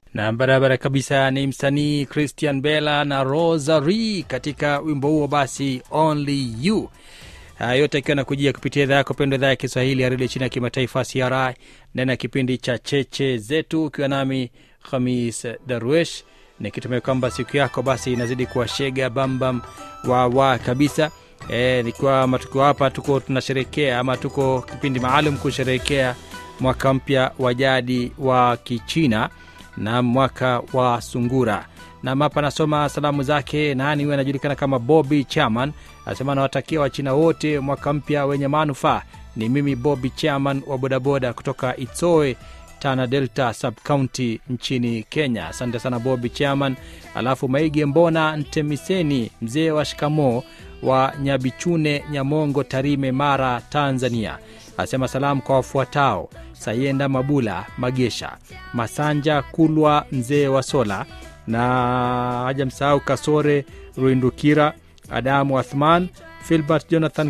na barabara kabisa ni msanii christian bella na rosary katika wimbo huo basi only you haya yote akiwa nakujia kupitia idhaa yako pendo idhaa ya kiswahili ya redio chini ya kimataifa cri ndani ya kipindi cha cheche zetu ukiwa nami khamis darwesh nikitumai kwamba siku yako basi inazidi kuwashega bambam wawa kabisa e, nikiwa matukio hapa tuko tunasherekea ama tuko kipindi maalum kusherehekea mwaka mpya wa jadi wa kichina na mwaka wa sungura na hapa nasoma salamu zake nani huyo anajulikana kama bobi chairman anasema anawatakia wachina wote mwaka mpya wenye manufaa ni mimi bobi chairman wa bodaboda kutoka itsoe tana delta subcounty nchini kenya asante sana bobi chairman alafu maige mbona ntemiseni mzee wa shikamoo wa nyabichune nyamongo tarime mara tanzania asema salamu kwa wafuatao sayenda mabula magesha masanja kulwa mzee wa sola na hajamsahau kasore ruindukira adamu athman filbert jonathan